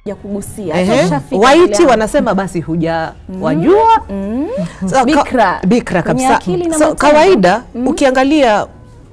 ya kugusia. Hata Ehe. ushafika mbele Waiti yangu. wanasema basi huja wajua Mm. Sasa ka- Bikra. bikra Kwenye kabisa. akili na So, matendo. kawaida ukiangalia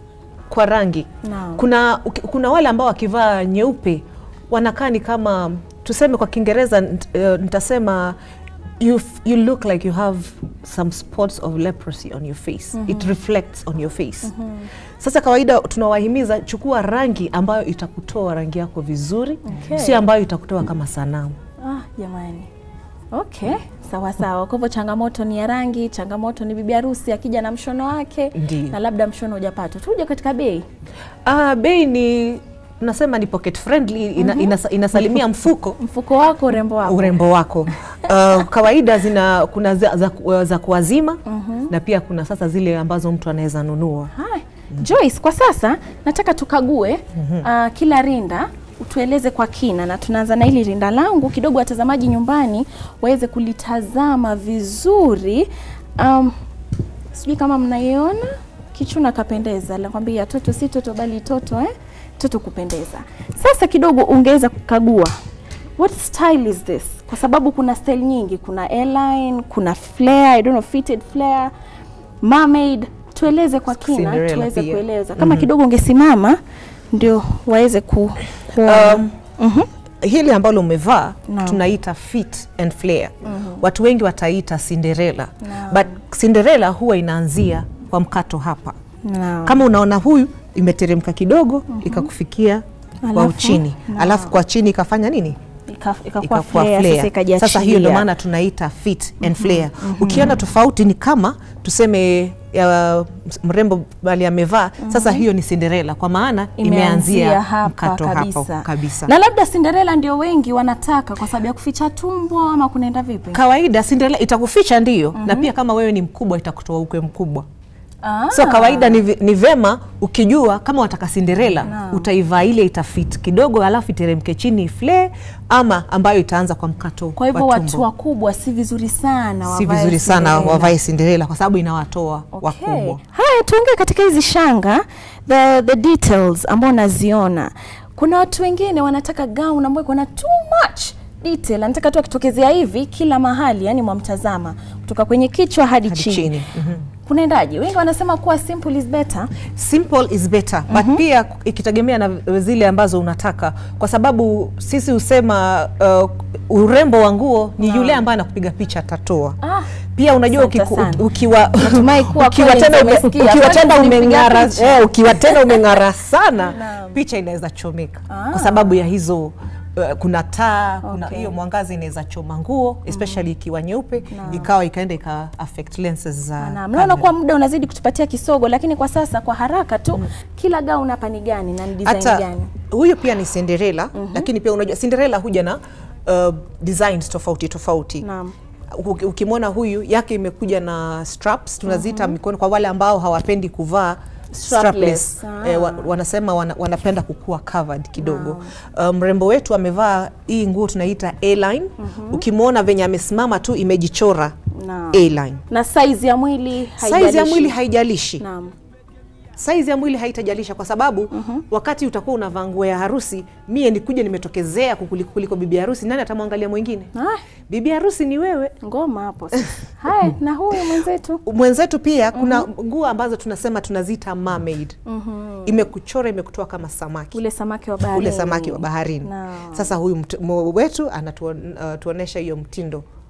kwa rangi Naam. kuna, uki- kuna wale ambao wakivaa nyeupe wanakaa ni kama tuseme kwa Kiingereza nt- eh, nitasema you, f- you look like you have some spots of leprosy on your face it reflects on your face sasa kawaida tunawahimiza chukua rangi ambayo itakutoa rangi yako vizuri Okay. sio ambayo itakutoa kama sanamu Ah, jamani. Okay, sawa sawa. Kwa hivyo changamoto ni ya rangi, changamoto ni bibi harusi akija na mshono wake Ndiyo. na labda mshono hujapata. Tuje katika bei. Ah, bei ni nasema ni pocket friendly ina, inasa, inasalimia mfuko Mfuko wako, urembo wako. urembo wako. Uh, kawaida zina kuna za, za, za kuwazima na pia kuna sasa zile ambazo mtu anaweza nunua. Hai. Joyce, kwa sasa nataka tukague uh, kila rinda utueleze kwa kina, na tunaanza na hili rinda langu kidogo, watazamaji nyumbani waweze kulitazama vizuri. Um, sijui kama mnaiona kichuna kapendeza, nakwambia toto si toto bali toto eh? toto kupendeza. Sasa kidogo ungeweza kukagua what style is this, kwa sababu kuna style nyingi, kuna airline, kuna flare, I don't know, fitted flare, mermaid. Tueleze kwa kina Cinderella tuweze pia. kueleza kama kidogo ungesimama ndio waweze ku kuona. Um, Mhm. hili ambalo umevaa Naam. tunaita fit and flare. Watu wengi wataita Cinderella. Naam. But Cinderella huwa inaanzia kwa mkato hapa. Naam. Kama unaona huyu imeteremka kidogo ikakufikia kwa Alafu, uchini, naam. alafu kwa chini ikafanya nini? Ika- ikakuwa ikakuwa flare, flare. sasa ikajiachilia. Sasa hiyo ndio maana tunaita fit and flare. Ukiona tofauti ni kama tuseme ya mrembo bali amevaa sasa, hiyo ni Cinderella kwa maana imeanzia hapa mkato kabisa. hapo kabisa. Na labda Cinderella ndio wengi wanataka kwa sababu ya kuficha tumbo ama kunaenda vipi? Kawaida Cinderella itakuficha ndio, na pia kama wewe ni mkubwa itakutoa ukwe mkubwa. Ah. So kawaida ni, vi- ni vema ukijua kama wataka Cinderella Naam. utaivaa ile itafit kidogo, alafu iteremke chini flare, ama ambayo itaanza kwa mkato Kwa hivyo wa watu tumbo. wakubwa si vizuri sana si wavae vizuri sana Cinderella. wavae Cinderella kwa sababu inawatoa Okay. wakubwa. Haya, tuongee katika hizi shanga the, the details ambao naziona. Kuna watu wengine wanataka gown ambayo iko na too much detail, anataka tu akitokezea hivi kila mahali, yani mwamtazama kutoka kwenye kichwa hadi, Hadi chini. chini. Mhm. Kunaendaje? Wengi wanasema kuwa simple is better. Simple is better but pia ikitegemea na zile ambazo unataka, kwa sababu sisi husema uh, urembo wa nguo ni yule ambaye anakupiga picha atatoa. Ah, Pia unajua asante ukiku, sana. ukiwa Natumai kuwa ukiwa kweli tena ume- umesikia. ukiwa Kwani tena tulipiga umeng'ara picha? eh, ukiwa tena umeng'ara sana Naam. picha inaweza chomeka Ah. kwa sababu ya hizo uh, kuna taa kuna Okay. hiyo mwangazi inaweza choma nguo especially ikiwa nyeupe ikawa ikaenda ika affect lenses za na kamera. mnaona kuwa muda unazidi kutupatia kisogo, lakini kwa sasa kwa haraka tu kila gown hapa ni gani na ni design hata gani? huyo pia ni Cinderella lakini pia unajua Cinderella huja na uh, designs tofauti tofauti Naam. Uki- ukimwona huyu yake imekuja na straps tunaziita mikono kwa wale ambao hawapendi kuvaa Strapless. strapless. Ah. Eh, wa, wanasema wana, wanapenda kukua covered kidogo Uh, mrembo wetu amevaa hii nguo tunaita A-line ukimwona venye amesimama tu imejichora Naam. A-line Na size ya mwili size ya haijalishi. mwili haijalishi Naam. saizi ya mwili haitajalisha kwa sababu wakati utakuwa unavaa nguo ya harusi, mie nikuja nimetokezea kukuliko kuliko bibi harusi, nani atamwangalia mwingine? Ah, Bibi harusi ni wewe. ngoma hapo sasa. Haya, na huyu mwenzetu Mwenzetu pia kuna nguo ambazo tunasema tunaziita mermaid. Imekuchora imekutoa kama samaki ule samaki wa baharini. ule samaki wa baharini. Naam. Sasa huyu mt- mo- wetu anatuonesha hiyo mtindo